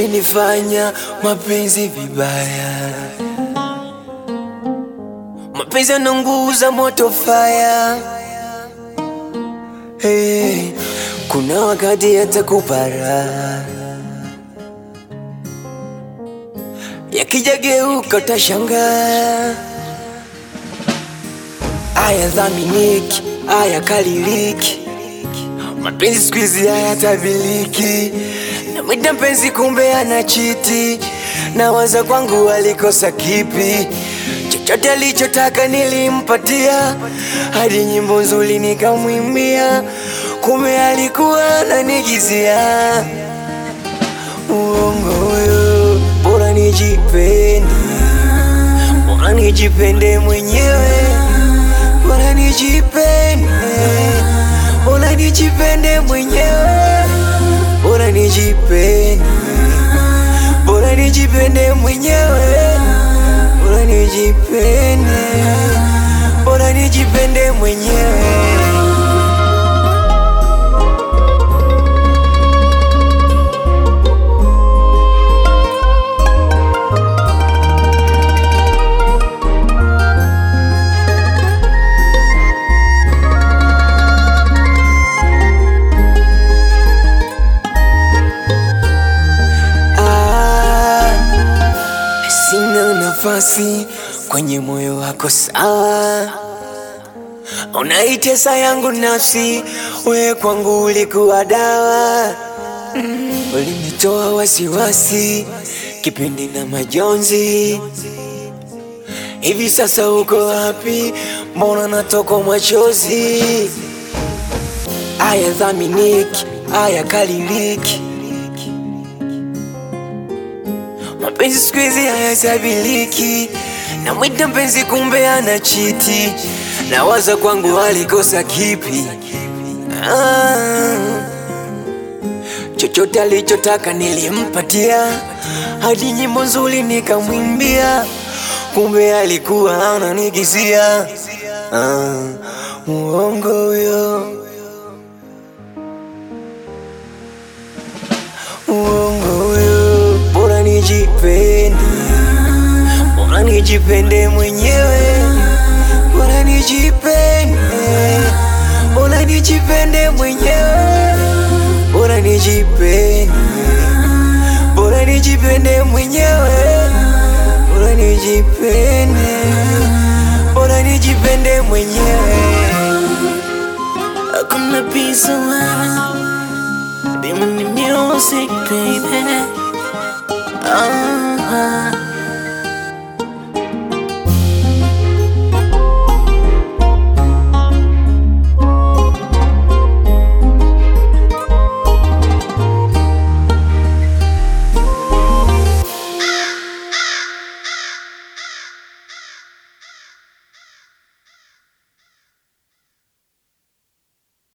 yalinifanya mapenzi vibaya. Mapenzi yananguza moto faya. Hey, kuna wakati yatakupara yakijageuka utashangaa. Aya dhaminiki, aya kaliliki, mapenzi siku hizi hayatabiliki. Namwita mpenzi kumbe ana chiti, nawaza kwangu alikosa kipi? Chochote alichotaka nilimpatia, hadi nyimbo nzuri nikamwimbia, kumbe alikuwa ananigizia. Uongo huyo, bora nijipende, bora nijipende mwenyewe, bora nijipende, bora nijipende mwenyewe, bora nijipende, bora nijipende mwenyewe, bora nijipende, bora nijipende mwenyewe. Ah, sina nafasi kwenye moyo wako sawa, unaitesa yangu nafsi, we kwangu ulikuwa dawa, ulinitoa wasiwasi kipindi na majonzi. Hivi sasa uko wapi? Mbona natokwa machozi? Aya dhaminiki, aya kaliliki Mapenzi siku hizi hayasabiliki, namwita mpenzi kumbe ana chiti, nawaza kwangu alikosa kipi? Ah, chochote alichotaka nilimpatia, hadi nyimbo nzuri nikamwimbia, kumbe alikuwa ananigizia. Ah, muongo huyo, uongo huyo, bora nijipende, bora nijipende mwenyewe, bora nijipende, bora nijipende mwenyewe, bora nijipende, bora nijipende mwenyewe, bora nijipende, bora nijipende mwenyewe. Hakuna peace around. Be money music, baby. Ah.